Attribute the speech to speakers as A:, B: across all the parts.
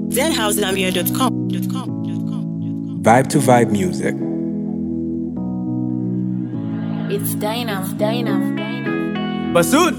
A: zhousegambia.com.
B: Vibe to Vibe Music.
C: It's Dana, Dana, Dana.
D: Basud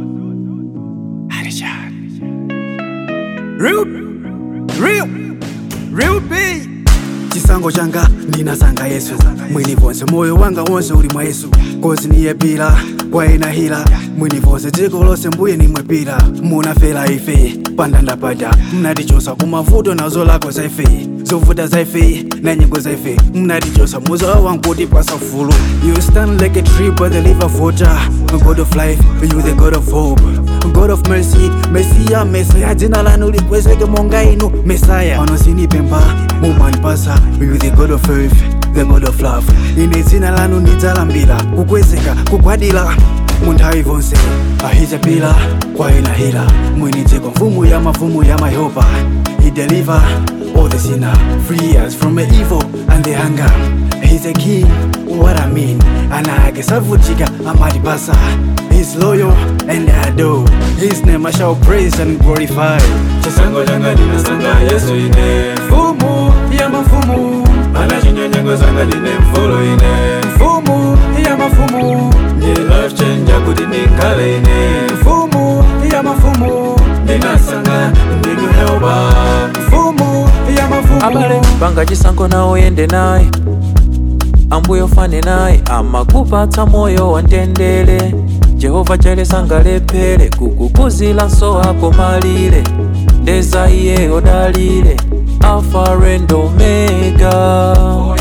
D: Real Real Real B
E: chisango changa ndinasanga yesu mwini vonse moyo wanga wonse uli mwa yesu kozi niye pila kwaena hila mwini vonse dziko lonse mbuye nimwepira munafera ife pandandapata mnatichosa kumavuto nazo lako za ife zovuta za ife na nyengo za ife mnatichosa muzola wankuti pasafulu you stand like a tree by the river of water god of life you the god of hope god of mercy mesiya mesaya dzina lanu likwezeke monga inu mesaya panosinipemba mumanipasa you the god of earth the god of love ine dzina lanu ndidzalambira kukwezeka kugwadira munthawi vonse ahijapila kwaena hila mwini dziko mfumu ya mafumu ya mayopa he deliver all the sinner free us from the evil and the hunger he's a king what i mean ana ake savutika amatipasa he's loyal and I adore his name i shall praise and glorify
D: Chisango changa ndinasanga Yesu ine
E: mfumu ya mafumu
D: Anachinyonyengo zanga ndine mfolo ine
E: mfumu ya mafumu
D: Ndiye life changer kuti ndikhale ine
E: mfumu ya mafumu
D: Ndinasanga ndinu helper
E: mfumu ya mafumu
F: abale panga chisankho nawo yende naye ambuye ufane naye amakupatsa moyo wa mtendere jehova chalesangalephere kukukuzila so ako malire ndeza iye odalire alfa and omega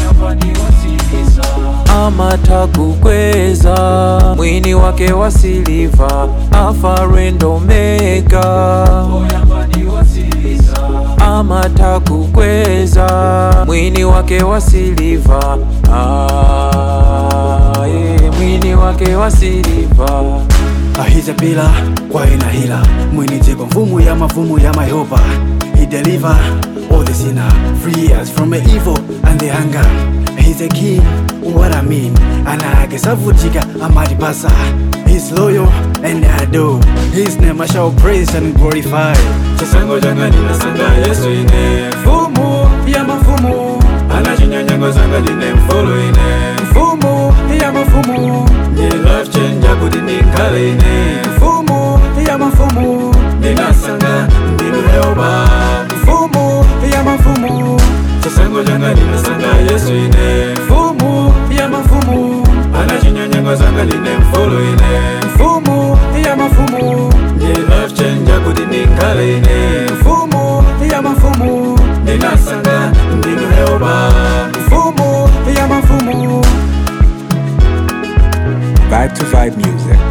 F: amata kukweza mwini wake wa siliva alfa and omega amata kukweza mwini wake wa siliva ah, yeah, mwini wake wa siliva
E: ahijapila kwaena hila mwini dziko mfumu ya mafumu ya mayopa he deliver all the sinner free us from the evil and the hunger he's a king what i mean ana ake savutika amatipasa he's loyal and I adore his name i shall praise and glorify
D: Chisango changa ndinasanga Yesu ine
E: mfumu ya mafumu
D: Anachinyonyengo zanga ndine mfolo ine
E: mfumu ya mafumu
D: Ndiye life changer kuti ndikhale ine
E: mfumu ya mafumu
D: Ndinasanga ndinu helper
E: mfumu ya mafumu
D: Chisango changa ndinasanga Yesu ine
E: mfumu ya mafumu
D: Anachinyonyengo zanga ndine mfolo ine
E: mfumu ya mafumu
D: Ndiye life changer kuti ndikhale ine
E: mfumu ya mafumu
D: Ndinasanga ndinu helper
E: mfumu ya mafumu
B: Vibe to Vibe Music.